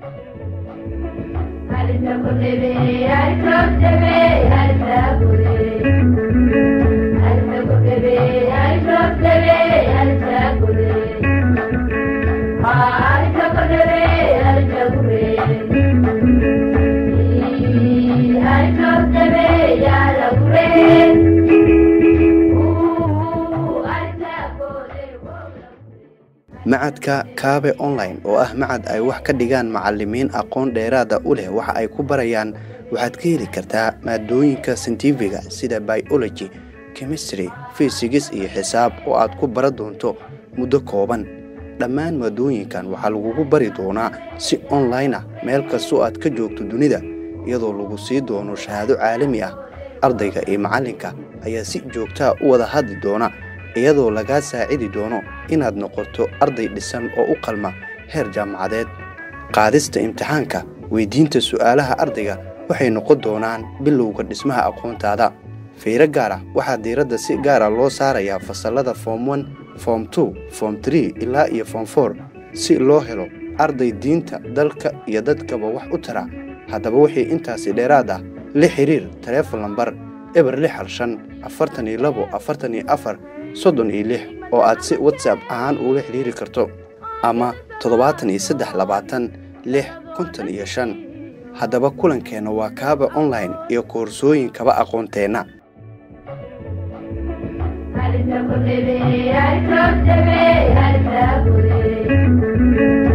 macadka kaabe online oo ah macad ay wax ka dhigaan macalimiin aqoon dheeraada u leh waxa ay ku barayaan waxaad ka heli kartaa maadooyinka sintifiga sida biology chemistry fisigis iyo xisaab oo aad ku bara doonto muddo kooban dhammaan maadooyinkan waxaa lagugu bari doonaa si online ah meel kastoo aad ka joogto dunida iyadoo lagu sii doono shahaado caalami ah ardayga iyo macallinka ayaa si joogtaa u wada hadli doona iyadoo lagaa saacidi doono inaad noqoto arday dhisan oo u qalma heer jaamacadeed qaadista imtixaanka weydiinta su'aalaha ardayga waxay noqon doonaan bilowga dhismaha aqoontaada fiiro gaar ah waxaa diiradda si gaara loo saarayaa fasallada foom on foom two foom tree ilaa iyo foom for si loo helo arday diinta dalka iyo dadkaba wax u tara haddaba wixii intaasi dheeraad ah la xiriir taleefon lambar eber lix hal shan afartan iyo labo afartan iyo afar soddon iyo lix oo aad si watsap ahaan uula xidhiiri karto ama toddobaatan iyo saddex labaatan lix konton iyo shan haddaba kulankeenna waa kaaba online iyo koorsooyin kaba aqoonteenna Hadi